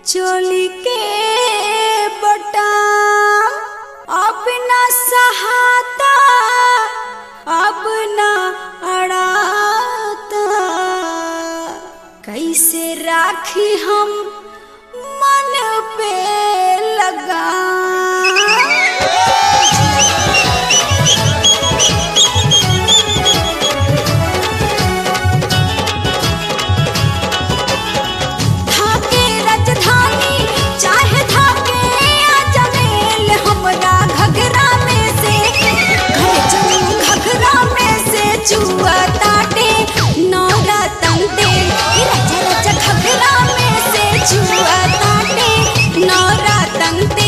चोली के बटाम अब न सहाता अब न अड़ाता कैसे राखी हम मन पे लगा धाके राजधानी चाहे धाके अजमेल हमरा घघरा में से घर चलू घघरा में से चुआ ताटे नौरा तंते रचा रचा घघरा में से चुआ ताटे नौरा तंते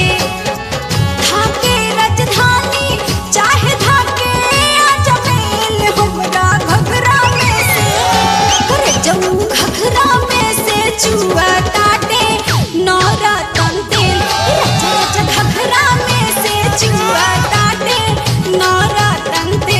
धाके राजधानी चाहे धाके अजमेल हमरा घघरा में से करे जऊ घघरा में से चुआ ताटे नौरा तंते रचा रचा घघरा में से चुआ ताटे नौरा तंते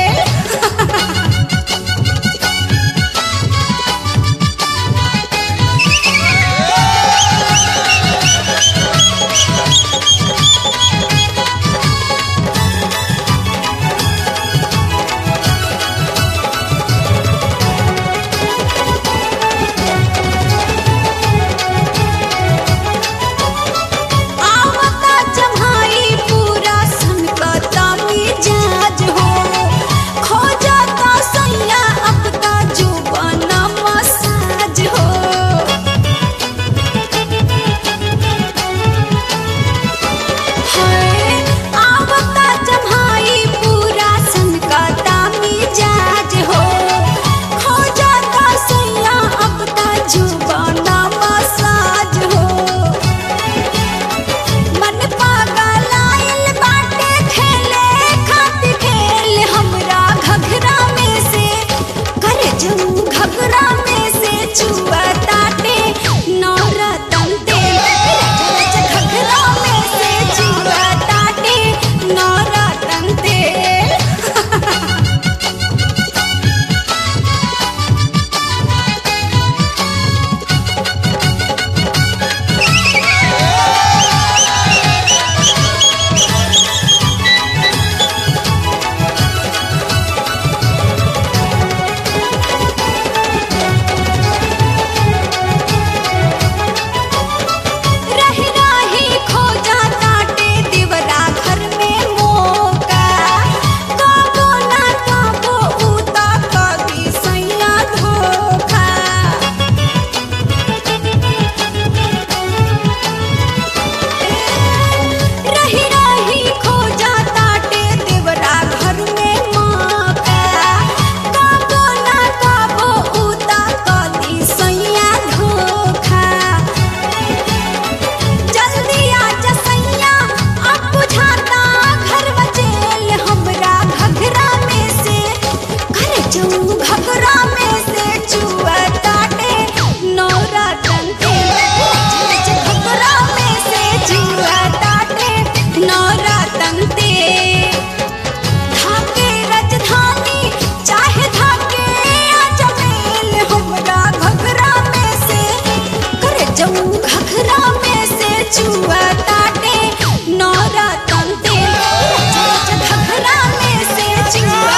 आवता जम्हाई पूरा सनकता मिजाज हो खो जाता सैया अब का जुबाना मसाज हो हाय आवता जम्हाई पूरा सनकता मिजाज हो खो जाता सैया अब का जुबाना मसाज हो मन पागल आइल बाटे खेले खातिर खेल हमरा घघरा में से करे जऊ घघरा में से चुआ ताटे नौरा तंते रचा रचा घघरा में से चुआ ताटे नौरा तंते रही रही खो जाता टे दिवरा घर में मोका काबो ना काबो उता कभी सैया धोखा रही रही खो जाता टे दिवरा घर में मोका काबो ना काबो उता कभी सैया धोखा जल्दी आजा सैया अब बुझाता घर बचेल हमरा घघरा में से घर जाऊं घघरा में से चुआ ताटे नौरा तंते रच रच घघरा में से चुआ ताटे नौरा तंते धाके राजधानी चाहे धाके अजमेल हमरा घघरा में से करे जऊ घघरा में से चुआ ताटे नौरा तंते रच रच घघरा में से चुआ